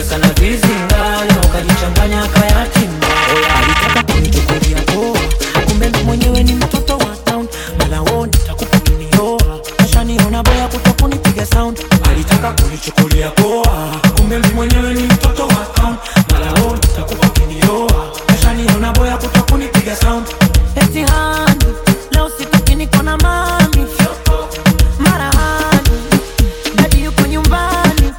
sana vizinganya ukajichanganya kayatima alitaka kunichukulia poa kumbe ndo mwenyewe ni mtoto wa town malawoni takupa kinioa ashaniona boya kutokunipiga sound alitaka kunichukulia poa kumbe ndo mwenyewe ni mtoto wa town malawoni takupa kinioa ashaniona boya kutokunipiga sound eti hani leo sitoki niko na mami mara hani dadi yuko nyumbani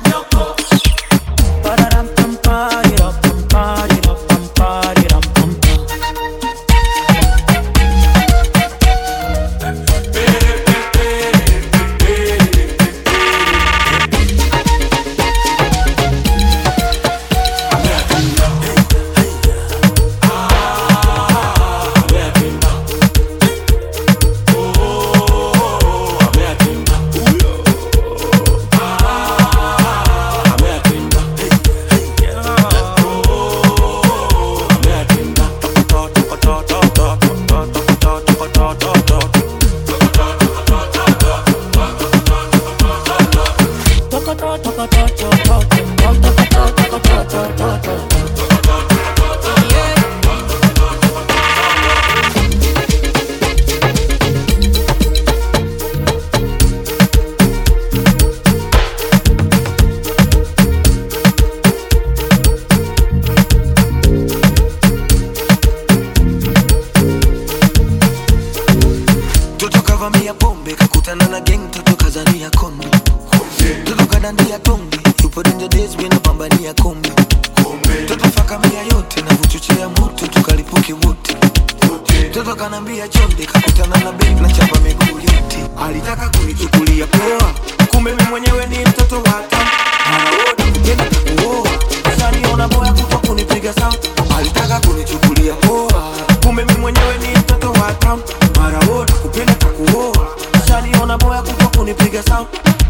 Toto kavamia pombe kakutana na gang toto kazania konde Toto kadandia tonge yupo danger days mina pambania kombe Toto fakamia yote na vuchochea moto tukalipuke wote Toto kanambia chonde kakutana na bank na chapa miguu yote Alitaka kunichukulia poa kumbe mimi mwenyewe ni mtoto wa town Anaona kupenda kuoa Ashaniona boya kuto kunipiga sound Alitaka kunichukulia poa kumbe mimi mwenyewe ni mtoto wa town mara wote kupenda takuoa Ashaniona boya kuto kunipiga sound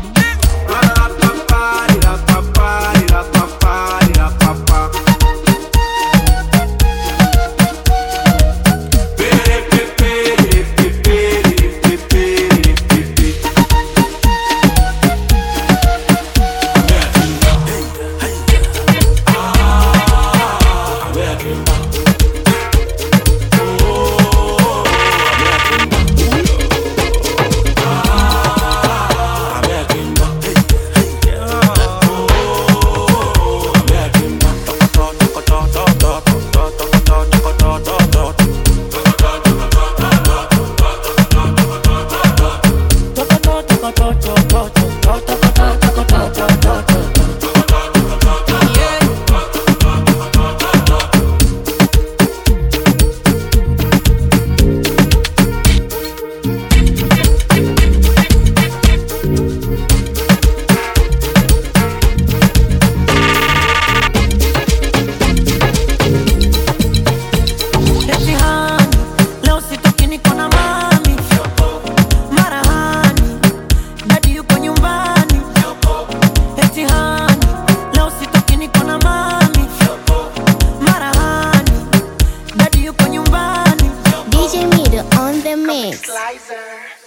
Eti hani, leo sitoki niko na mami mara hani dadi yuko nyumbani eti hani leo sitoki niko na mami mara hani dadi yuko nyumbani DJ Mido on the mix. Slicer.